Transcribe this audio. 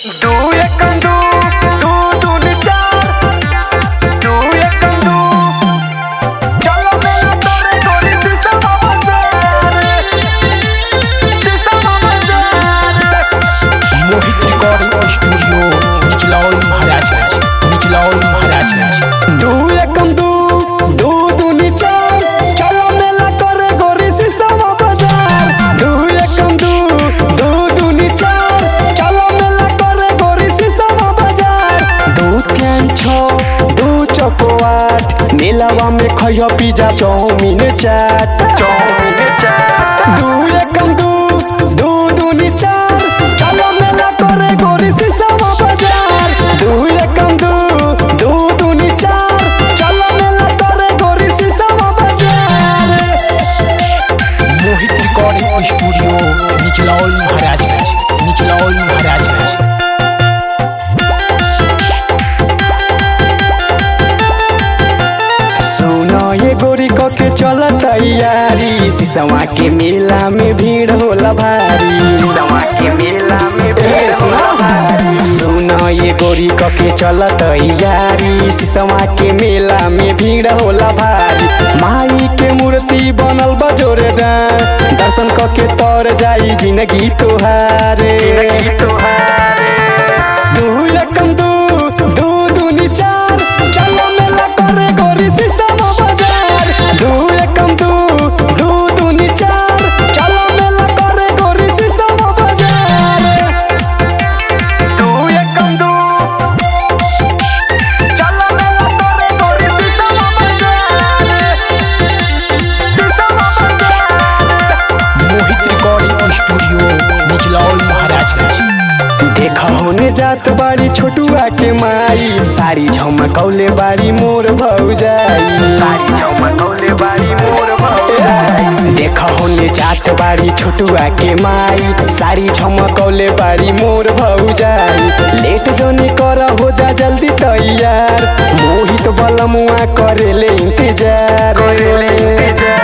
दू एकम दू दू दूनी चार दू एकम दू चलो मेला तोरे गोरी शीशा बाबा जारे शीशा बाबा जारे मोहित रिकॉर्डिंग स्टूडियो निचलौल महाराजगंज निचलौल महाराजगंज दू एकम दू दू दूनी चार चलो मेला तोरे गोरी शीशा बाबा जारे दू एकम दू दू दूनी चार चलो मेला तोरे गोरी शीशा बाबा जारे दू तीन छो दू चौको आठ मेलावा में खइयो pizza chowmein chaat chowmein chaat दू एकम दू दू दूनी चार चलो मेला तोरे गोरी शीशा बाजार दू एकम दू दू दूनी चार चलो मेला तोरे गोरी शीशा बाजार मोहित रिकॉर्डिंग स्टूडियो निचलौल महाराजगंज निचलौल महाराजगंज सुनो ये गोरी को के चल तैयारी सिसवा के मेला में भीड़ होला भारी सिसवा के मेला में भीड़ सुनो ये गोरी को के चल तैयारी सिसवा के मेला में भीड़ होला भारी माई के मूर्ति बनल बा जोरेदार दर्शन क के तर जाई जिंदगी तोहारे दू एकम दू दू दूनी चार चलो मेला करे गोरी शीशा बाजार दू एकम दू दू दूनी चार चलो मेला करे गोरी शीशा बाजार दू एकम दू चलो मेला करे गोरी शीशा बाजार शीशा बाजार मोहित रिकॉर्डिंग स्टूडियो निचलौल महाराजगंज देखा होने जात बाड़ी छोटुआ के माई साड़ी झमकौले बाड़ी मोर भौजाई साड़ी झमकौले बाड़ी मोर भौजाई देखा होने जात बाड़ी छोटुआ के माई साड़ी झमकौले बाड़ी मोर भौजाई लेट जोनी कर हो जा जल्दी तैयार मोहित बलमुआ करेले इंतजार करेले इंतजार